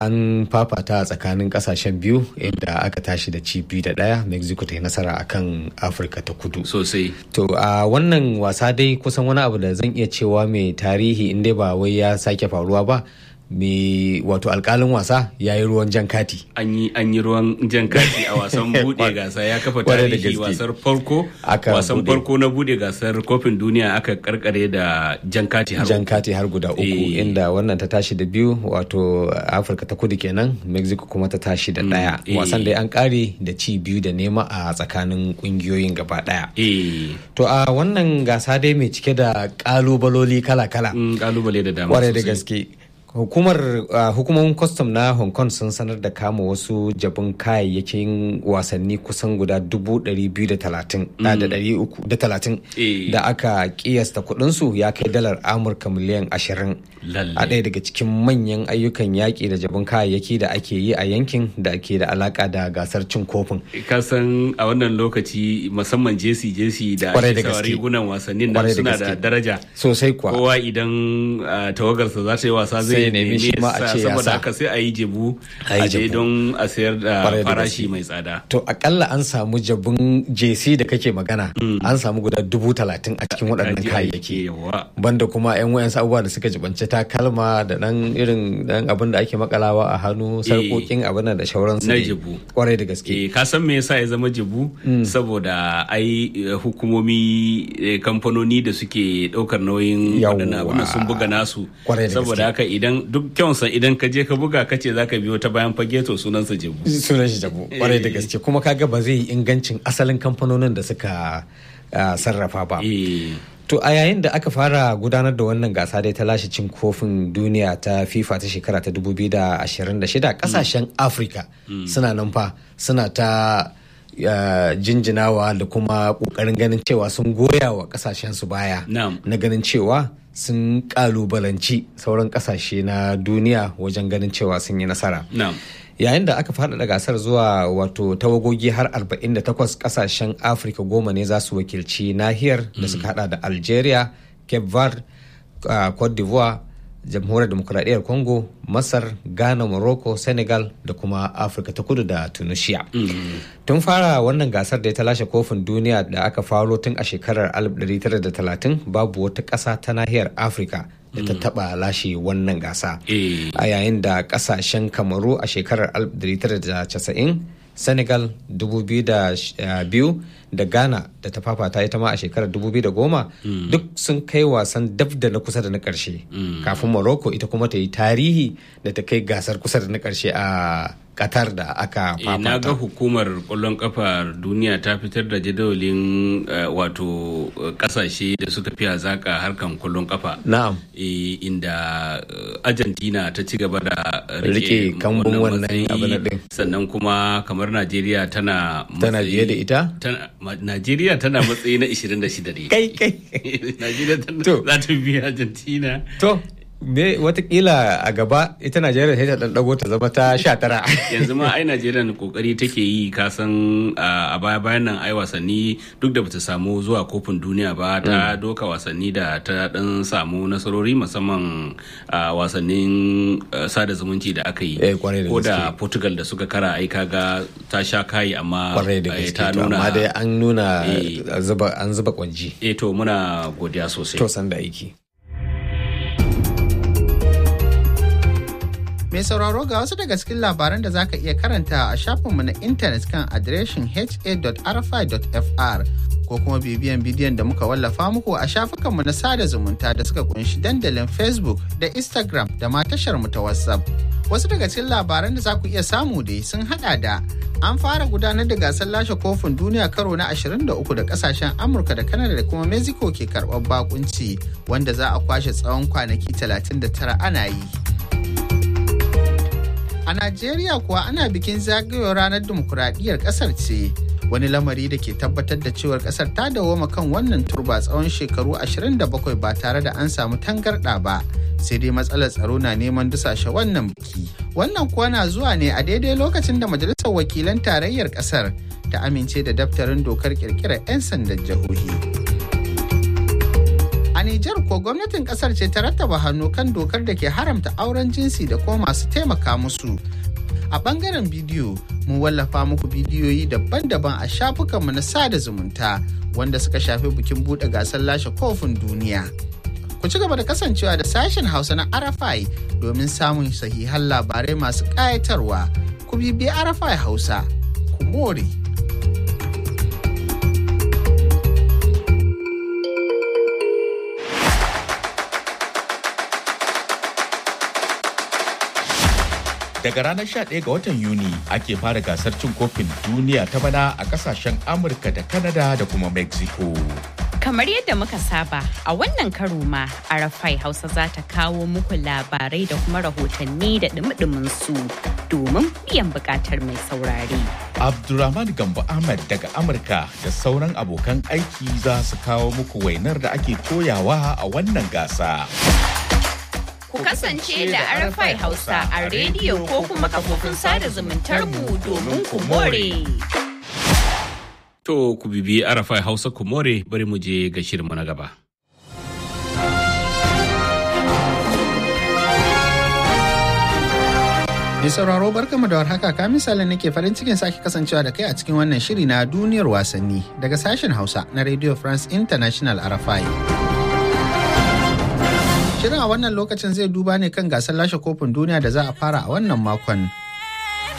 an fafata tsakanin kasashen biyu inda aka tashi da ci biyu da ɗaya mexico ta yi nasara akan afirka ta kudu sosai to a wannan wasa dai kusan wani abu da zan iya cewa mai tarihi inda ba wai ya sake faruwa ba mai wato alkalin wasa ya yi ruwan jan kati an yi an yi ruwan jan kati a wasan bude gasa ya kafa tarihi wasar farko wasan farko na bude gasar kofin duniya aka karkare da jan kati har jan kati har guda uku inda wannan ta tashi da biyu wato afirka ta kudu kenan mexico kuma ta tashi da daya wasan da an kare da ci biyu da nema a tsakanin kungiyoyin gaba daya to a wannan gasa dai mai cike da kalubaloli kala-kala kalubale da dama da gaske hukumar uh, hukumomin kwastam na hong kong sun sanar da kama wasu jabin kayayyakin wasanni kusan guda dubu ɗari biyu da talatin da ɗari uku da talatin da aka kiyasta kuɗinsu ya kai dalar amurka miliyan ashirin a ɗaya daga cikin manyan ayyukan yaƙi da jabin kayayyaki da ake yi a yankin da ke da alaka da gasar cin kofin kasan a wannan lokaci musamman jesi jesi da rigunan wasannin nan suna da daraja sosai kuwa kowa idan tawagarsa za ta yi wasa zai nemi shi ma a ce ya saboda haka sai a yi jebu a je don a sayar da farashi mai tsada to akalla an samu jabun jc da kake magana an samu guda dubu talatin a cikin waɗannan kayayyaki banda kuma yan wayan abubuwa da suka jibanci takalma da dan irin dan abin da ake makalawa a hannu sarkokin abin da shauransu na jebu kwarai da gaske ka san me yasa ya zama jebu saboda ai hukumomi kamfanoni da suke ɗaukar nauyin waɗannan abin sun buga nasu saboda haka idan duk kyansa idan ka je ka buga ka ce za ka biyo ta bayan fage to sunansa jebu sunan shi jebu kwarai da gaske kuma kaga ba zai yi ingancin asalin kamfanonin da suka sarrafa ba to a yayin da aka fara gudanar da wannan gasa dai ta lashe cin kofin duniya ta fifa ta shekara ta 2026 kasashen afirka suna nan fa suna ta Uh, jinjinawa da kuma kokarin ganin cewa sun goya wa kasashen su baya no. na ganin cewa sun kalubalanci sauran kasashe na duniya wajen ganin cewa sun yi nasara no. yayin da aka faɗaɗa gasar zuwa wato tawagogi har 48 kasashen afirka goma ne za su wakilci nahiyar da suka hada da algeria cape verde uh, cote d'ivoire jamhuriyar demokuraɗiyyar congo masar ghana morocco senegal da kuma afirka ta kudu da tunisia tun fara wannan gasar da ta lashe kofin duniya da aka faro tun a shekarar 1930 babu wata ƙasa ta nahiyar afirka da ta taba lashe wannan gasa a yayin da ƙasashen kamaru a shekarar 1990 senegal 2002 da ghana da ta fafata ita ma a shekarar 2010 duk sun kai wasan dab da na kusa da na karshe kafin morocco ita kuma ta yi tarihi da ta kai gasar kusa da na karshe a Qatar da aka fafata. na ga hukumar kwallon kafar duniya ta fitar da jadawalin wato kasashe da suka fi hazaka harkan kwallon kafa. Na'am. inda Argentina ta ci gaba da rike kambun wannan abin din. Sannan kuma kamar Najeriya tana tana biye da ita? Najeriya tana matsayi na 26 ne. Kai kai. Najeriya tana za ta biya Argentina. To. me watakila a gaba ita najeriya sai ta dan dago ta zama ta sha tara yanzu ma ai najeriya kokari take yi kasan a baya bayan nan ai wasanni duk da bata samu zuwa kofin duniya ba ta doka wasanni da ta dan samu nasarori musamman a wasannin sada zumunci da aka yi ko da portugal da suka kara ai kaga ta sha kayi amma ta nuna amma dai an nuna an zuba kwanji eh to muna godiya sosai to san da aiki Mai sauraro ga wasu daga cikin labaran da za ka iya karanta a shafinmu na intanet kan adireshin ha.rfi.fr ko kuma bibiyan bidiyon da muka wallafa muku a shafukanmu na sada zumunta da suka kunshi dandalin Facebook da Instagram da ma tashar mu ta WhatsApp. Wasu daga cikin labaran da za ku iya samu dai sun hada da an fara gudanar da gasar lashe kofin duniya karo na 23 da kasashen Amurka da Canada da kuma Mexico ke karɓar bakunci wanda za a kwashe tsawon kwanaki 39 ana yi. A Najeriya kuwa ana bikin zagayowar ranar dimokuraɗiyyar ƙasar ce. Wani lamari da ke tabbatar da cewar ƙasar ta dawoma kan wannan turba tsawon shekaru 27 ba tare da an samu tangarɗa ba. Sai dai matsalar tsaro na neman dusashe wannan biki. Wannan kuwa na zuwa ne a daidai lokacin da Majalisar Wakilan Tarayyar ƙasar ta amince da daftarin dokar ƙirƙirar 'yan sandan jihohi. A A Nijar ko gwamnatin kasar ce ta rattaba hannu kan dokar da ke haramta auren jinsi da kuma masu taimaka musu. A bangaren bidiyo, mun wallafa muku bidiyoyi daban-daban a shafukanmu na sada zumunta wanda suka shafi bikin buɗe gasar lashe kofin duniya. Ku ci gaba da kasancewa da sashen Hausa na Arafai domin samun sahihan labarai masu ƙayatarwa. Ku bibi Arafai Hausa, ku more. Daga ranar 11 ga watan Yuni ake fara gasar cin kofin duniya ta bana a kasashen Amurka da Canada da kuma Mexico. Kamar yadda muka saba a wannan karo ma Arafai Hausa za ta kawo muku labarai da kuma rahotanni da dumi su domin biyan bukatar mai saurare. Abdulrahman Gambo Ahmad daga Amurka da sauran abokan aiki za su kawo muku wainar da ake koyawa a wannan gasa. Ku kasance da Arafai Hausa a rediyo ko kuma kafofin sada zumuntar mu domin ku more. To ku bibi Arafai Hausa ku more bari mu je ga shirinmu na gaba. Mai sauraro barkamu da warhaka ka misalin nake farin cikin sake kasancewa da kai a cikin wannan shiri na duniyar wasanni daga sashen Hausa na Radio France International RFI. Shirin a wannan lokacin zai duba ne kan gasar lashe kofin duniya da za a fara a wannan makon